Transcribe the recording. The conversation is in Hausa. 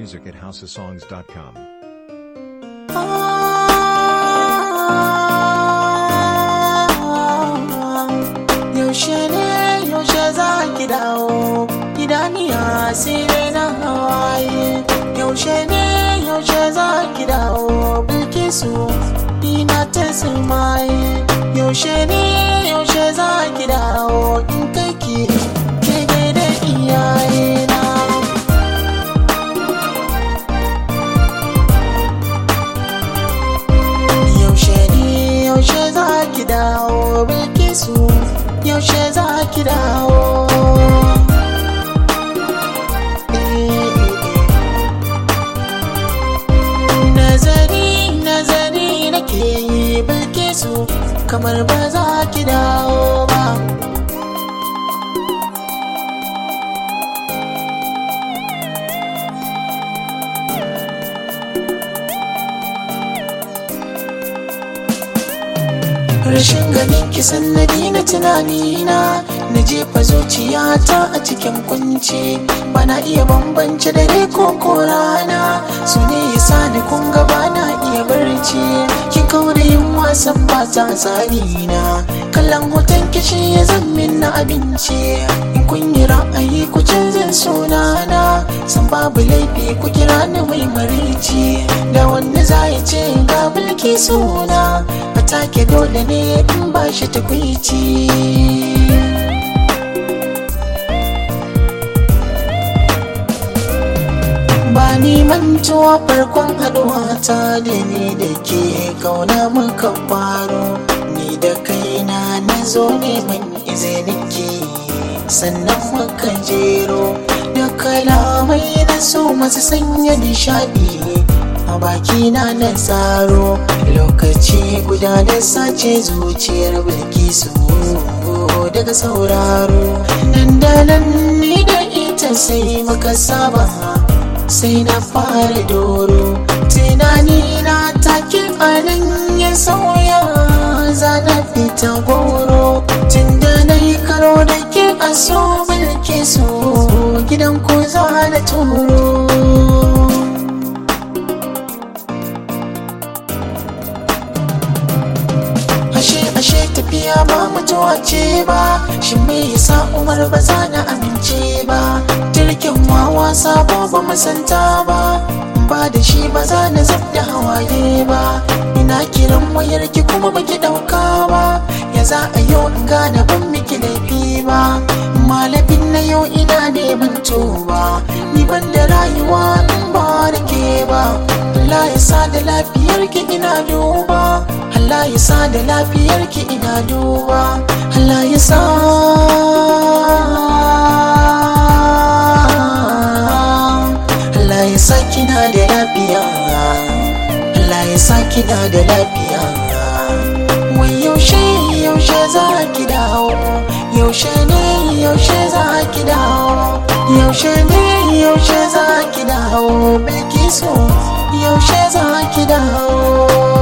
music at houseofsongs.com. Yaushe ne yaushe za ki dawo idaniya sai na hawaye Yaushe ne yaushe za ki dawo bilkisu ina ta sulmaye Yaushe ne yaushe za ki dawo in kai ki ke da iyayena yaushe ne yaushe za ki dawo bilkisu yaushe za ki dawo nazari nazari nake yi bilkisu kamar ba za ki dawo ba rashin ganin ki sannadi na tunanina na jefa zuciyata a cikin kunci bana iya bambance dare ko ko rana su ne yasa ni kun ga bana iya barci ki kaura yin wasan ba ta tsari na kallon hoton kishi ya zammin na abinci in kun yi ra'ayi ku canzan sunana san babu laifi ku kira ni mai marici da wanda za ya ce ga bulki suna a take dole ne in ba shi tukwici ba ni mantuwa farkon haduwa ta da ni da ke kauna muka faro ni da kaina na zo neman izinin ki sannan muka jero da kalamai na so masu sanya nishadi a bakina na tsaro lokaci guda da sace zuciyar bilkisu daga sauraro nan da nan ni da ita sai muka saba sai na fara doro tunani na take anan ya sauya zana fita goro tun da na yi karo da ke a so bilkisu gidan ko za na turo ashe ashe tafiya ba mutuwa ce ba shi me yasa umar ba za na amince ba jirgin wawa sabo ba musanta ba ba da shi ba za na zab da hawaye ba ina kiran wayar ki kuma baki dauka ba ya za a yau in gane ban miki laifi ba malafin na yau ina neman toba ni ban da rayuwa in ba da ke ba Allah ya sa da lafiyar ki ina duba Allah ya sa da lafiyar ki ina duba Allah ya sa Allah ya sa kina da lafiya Allah ya sa kina da lafiya wai yaushe yaushe za ki dawo yaushe ne yaushe za ki dawo yaushe ne yaushe za ki dawo bilkisu yaushe za ki dawo